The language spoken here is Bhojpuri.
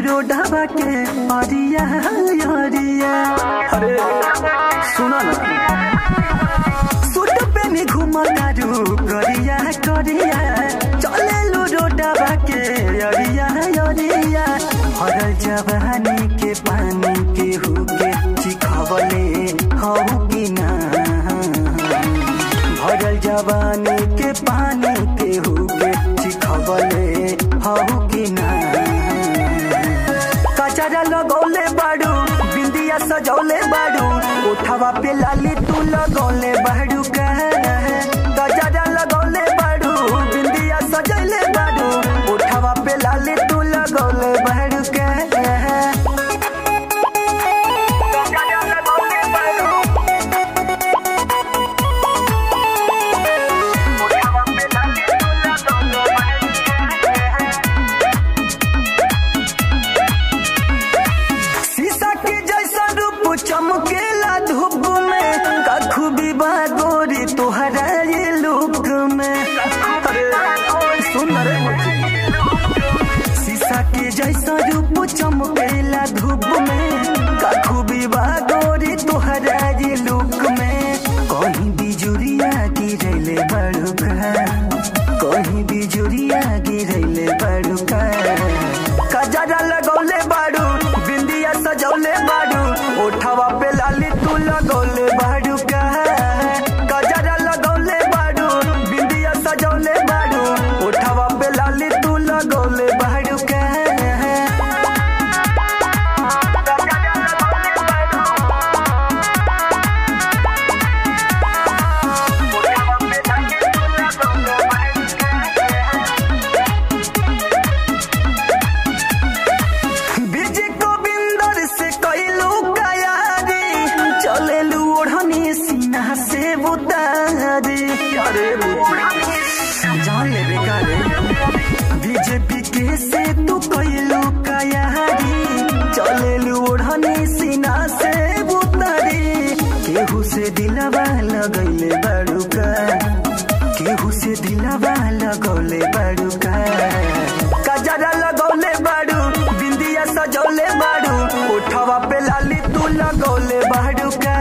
रोडवा के अरिया अरिया अरे सुनो ना सूट पेनी घुमतारू करिया करिया चले रोडवा के अरिया अरिया हर जवानी के पानी के हुके चिखवले हऊ कि ना भरल जवानी के पानी के हुके चिखवले हऊ कि ना कचरा लगौले बाड़ू बिंदिया सजौले बाड़ू उठावा पे लाली तू लगौले बाड़ू का कचरा लगौले बाड़ू बिंदिया सजौले बाड़ू उठावा पे लाली तू लगौले बाड़ू का कचरा लगौले बाड़ू उठावा पे लाली तू लगौले बाड़ू शीशा के जैसा रूप चमकेला धूप में कखू भी बागोरी तोहरा ये लुक में अरे सुंदर शीशा के जैसा रूप चमकेला धूप में कखू भी बागोरी तोहरा ये लुक में कहीं बिजुरिया गिरले बड़ुका कहीं बिजुरिया गिरले बड़ुका कजरा लगौले बाड़ू बिंदिया सजौले बाड़ू उठावा पे लाली तू लगौले बाड़ू का कजरा लगौले बाड़ू बिंदिया सजौले बाड़ू उठावा पे लाली तू लगौले बाड़ू का बीज गोविंदर से कैलू कयारी चलेलू ओढ़नी सीना से बुतारी अरे जान ले बेकारे बीजेपी के से तू कैलू कयारी चलेलू ओढ़नी सीना से बुतारी केहू से दिलवा लगैले बड़ुका केहू से दिलवा लगौले बड़ुका कजरा लगौले बाड़ू बिंदिया सजौले बाड़ू उठावा पे लाली तू लगौले बाड़ू का